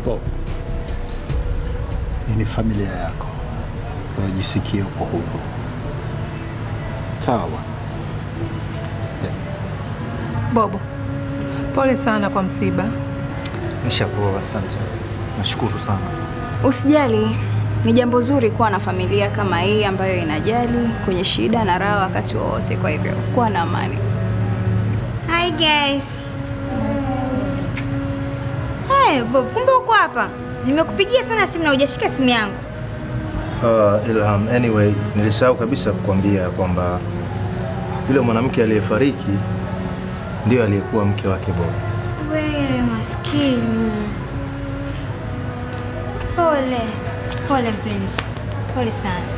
Bob, hii ni familia yako, kwa hiyo jisikie uko huru. Sawa bwana. Bobo, pole sana kwa msiba. Nishapoa, asante. Nashukuru sana. Usijali, ni jambo zuri kuwa na familia kama hii ambayo inajali kwenye shida na raha wakati wowote. Kwa hivyo kuwa na amani. Hi guys. Hey, Bob, kumbe uko hapa. Nimekupigia sana simu na hujashika simu yangu. Uh, Ilham, anyway, nilisahau kabisa kukwambia kwamba yule mwanamke aliyefariki ndio aliyekuwa mke wake Bob. Wewe maskini. Pole. Pole mpenzi. Pole sana.